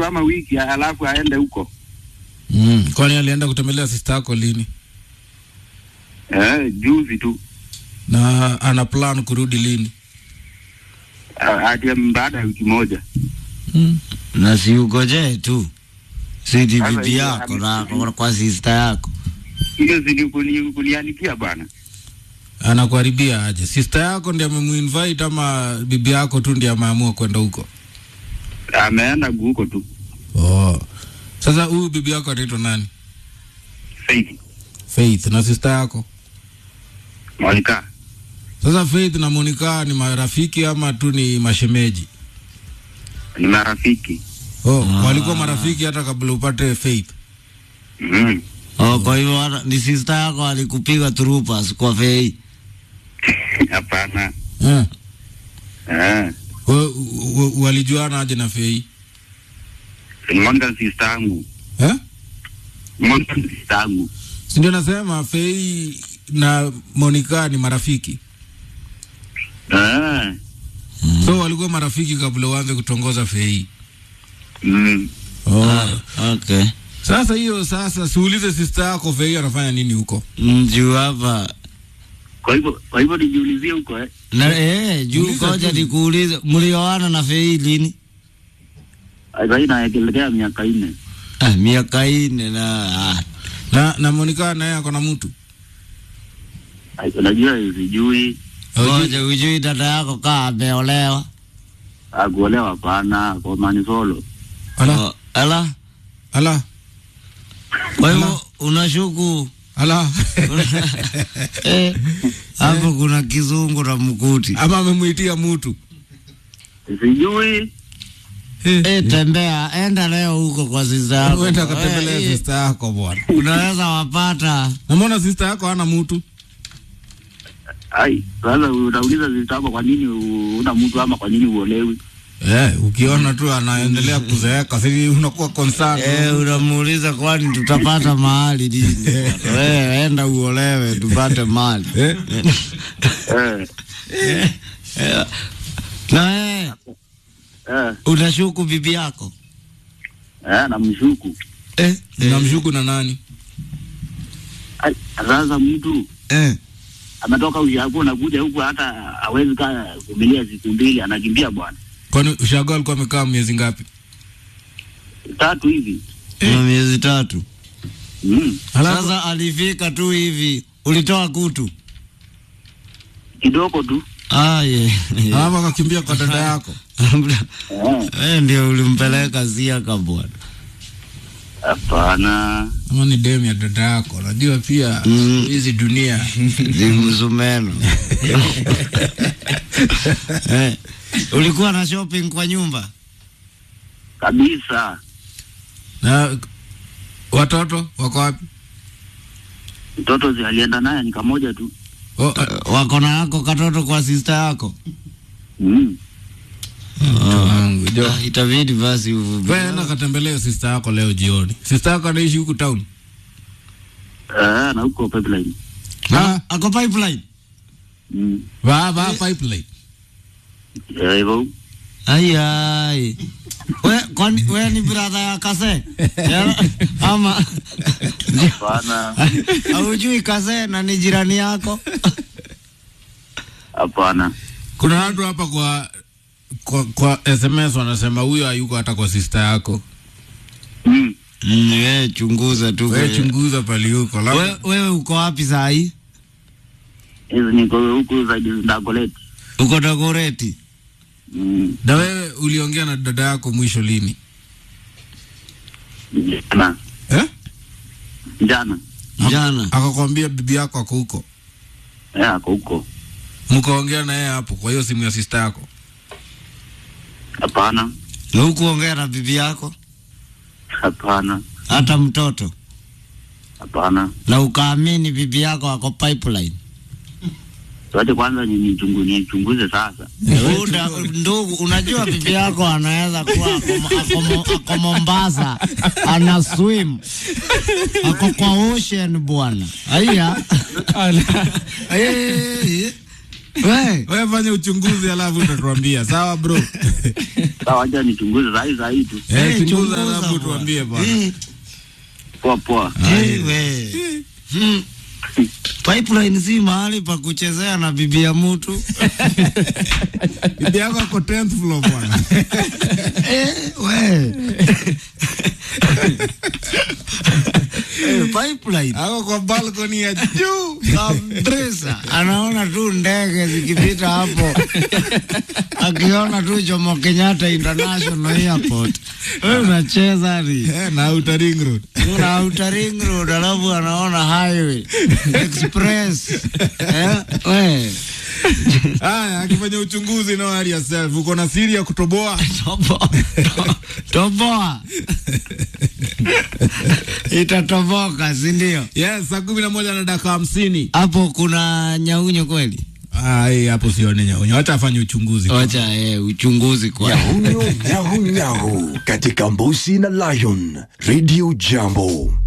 ama wiki alafu aende huko. Mm. Kwani alienda kutembelea sister yako lini? Eh, juzi tu. Na ana plan kurudi lini? Ah, Hadi baada ya wiki moja. Mm. na si ugoje tu sidi Sasa bibi hiyo yako ame- na kwa- kwa sister yako Hiyo zili kuni- kuniandikia bwana. Anakuharibia aje? Sister yako ndiye amemuinvite ama bibi yako tu ndiye ameamua kwenda huko? Ameenda huko tu. Oh. Sasa huyu bibi yako anaitwa nani? Faith. Faith na sister yako. Monica. Sasa Faith na Monica ni marafiki ama tu ni mashemeji? Ni marafiki. Oh, Ah. walikuwa marafiki hata kabla upate Faith. Mm. oh, kwa hivyo hata- ni sister yako alikupiga trupas kwa fei Hapana. Eh. Eh. Wa- wa- Walijuana aje na Faith? Ni Monica ni sister yangu. Eh? Monica ni sister yangu. Si ndio nasema Faith na Monica ni marafiki. Eh. So walikuwa marafiki kabla uanze kutongoza Faith. Mm. Oh. ah, okay Sasa hiyo sasa siulize sister yako Faith anafanya nini huko. mjuu hapa Kwa hivyo kwa hivyo nijiulizie huko eh. na eh, juu Uliza koja tu. nikuulize mlioana na fei lini Sasa inaelekea miaka nne. ah, miaka ine na ah, Na na Monica naye ako na mtu. Ai, Unajua sijui koja ujui dada yako kaa ameolewa akuolewa hapana kwa manisolo. Ala, Oh, ala ala, kwa hivyo unashuku ala. eh, hapo kuna kizungu na mkuti Ama amemuitia mtu. Sijui eh, tembea enda leo huko kwa sister yako Uenda akatembelea Eh, sister yako bwana. unaweza wapata Namwona sister yako hana mtu. ai sasa unauliza zitako kwa nini u- una mtu ama kwa nini uolewi? Eh, ukiona tu anaendelea kuzeeka, sisi unakuwa concerned. Eh, unamuuliza kwani tutapata mahali lini? Wewe enda uolewe tupate mali. Eh? Eh, Eh, Na eh, eh, unashuku bibi yako? eh, namshuku. Eh, Unamshuku na nani? Ai, sasa mtu eh. ametoka ushago nakuja huku hata hawezi kaa kumilia siku mbili anakimbia bwana. Kwani ushago alikuwa amekaa miezi ngapi? Tatu hivi. Na miezi tatu. Mm. Alafu Sasa alifika tu hivi, ulitoa kutu? Kidogo tu. Ah, ye. alafu akakimbia kwa dada yako. Eh, Eh, ndio ulimpeleka Siaka bwana. hapana. Ama ni demu ya dada yako. Najua pia Mm. hizi dunia. Ni msumeno. eh, ulikuwa na shopping kwa nyumba? Kabisa. Na watoto wako wapi? Mtoto zi alienda naye ni kamoja tu. Oh, ah, Uh, wako na yako katoto kwa sister yako? Mm. mtu wangu, jo. Ah, itabidi basi uvumilie. Wewe enda katembelee sister yako leo jioni. Sister yako anaishi huku town. Eh, na huko pipeline. Ah, Ako pipeline. Mm. va va pipeline. Eh, hivyo. Ai ai. We, kwani we ni brother ya Kase? Ya, ama Hapana. haujui Kase na ni jirani yako? Hapana. Kuna watu hapa kwa kwa, kwa SMS wanasema huyo hayuko hata kwa sister yako. Mm. Mm, we chunguza tu. Wewe kwe- chunguza pali huko. We, Labda wewe uko wapi saa hii? Hizi niko huku zaidi Dagoretti. Uko Dagoretti? Mm. na wewe uliongea na dada yako mwisho lini? Jana. Eh? Jana. Jana. Akakwambia bibi yako ako huko. Eh, ako huko. Mkaongea na yeye hapo kwa hiyo simu ya sister yako. Hapana. Na hukuongea na bibi yako? Hapana. Hata mtoto? Hapana. Na ukaamini bibi yako ako pipeline? Tuache kwanza ni nichungu nichunguze sasa. Uda, ndugu, unajua bibi yako anaweza kuwa ako, ako, Mo- ako Mombasa ana swim ako kwa ocean bwana. Aya, Eh, We, Wewe fanya uchunguzi alafu utatuambia. Sawa bro? Sawa, acha nichunguze sahi sahi tu. Eh, eh, chunguza chunguza alafu bwana. tuambie bwana. Eh, Poa poa. eh, we. Hmm. Pipeline si mahali pa kuchezea na bibi ya mtu. Bibi yako ako 10th floor bwana. Eh, we. Eh, pipeline. Ako kwa balcony ya juu. kabisa anaona tu ndege zikipita hapo akiona tu Jomo Kenyatta International Airport. Wewe unacheza ni Eh, na Outer Ring Road. una Outer Ring Road alafu anaona highway express eh, we Haya, akifanya uchunguzi no worry yourself. Uko na siri ya kutoboa? toboa to- toboa itatoboka, si ndio? Yes, saa kumi na moja na dakika hamsini. Hapo kuna nyaunyo kweli? Ai, hapo sione nyaunyo. Wacha afanye uchunguzi. Wacha eh, uchunguzi kwa Nyahunyo nyahu nyahu katika Mbusi na Lion Radio Jambo.